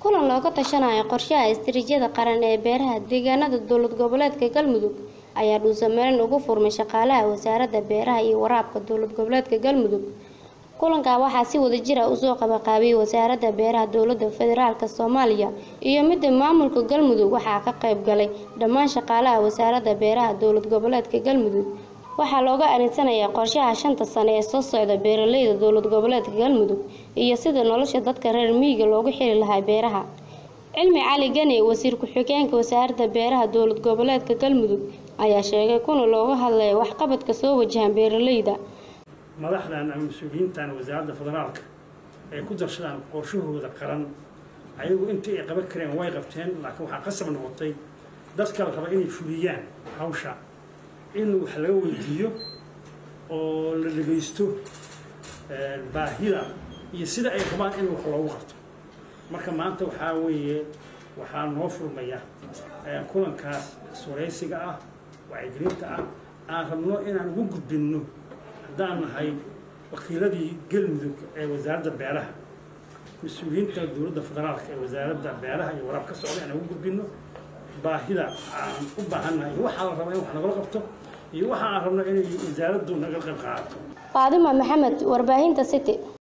kulan looga tashanayo qorshaha istiraatiijiyada qaran ee beeraha deegaanada dowlad goboleedka galmudug ayaa dhuusameelin ugu furmay shaqaalaha wasaaradda beeraha iyo waraabka dowlad goboleedka galmudug kulankaa waxaa si wadajir ah usoo qabaqaabiyey wasaaradda beeraha dowladda federaalk soomaaliya iyo midda maamulka galmudug waxaa ka qayb galay dhammaan shaqaalaha wasaaradda beeraha dowlad goboleedka galmudug waxaa looga adeegsanayaa qorshaha shanta sane ee soo socda beeraleyda dowlad goboleedka galmudug iyo sida nolosha dadka reer miyiga loogu xiri lahaa beeraha cilmi cali gani wasiir ku-xigeenka wasaaradda beeraha dowlad goboleedka galmudug ayaa sheegay kuna looga hadlaya waxqabadka soo wajahan beeraleyda madaxdan ama mas-uuliyiintan wasaaradda federaalka ay ku darsadaan qorshahooda qaran ayagu intii ay qaban kareen way qabteen laakiin waxaa qasab noqotay dadka la raba inay fuliyaan hawsha in wax laga weydiiyo oo la dhegaysto baahida iyo sida ay rabaan in wax loogu qabto marka maanta waxaa weeye waxaa noo furmaya kulankaas suraysiga ah wacyigelinta ah aan rabno inaan ugu gudbinno haddaan nahay wakiiladii galmudug ee wasaaradda beeraha mas-uuliyiinta dowladda federaalka ee wasaaradda beeraha iyo waraab ka socda inaan ugu gudbinno baahida aan u baahannahay iyo waxaa la rabaa in wax nagala qabto iyo waxa aan rabno inay wasaaraddu naga qayb qaadato faadima maxamed warbaahinta city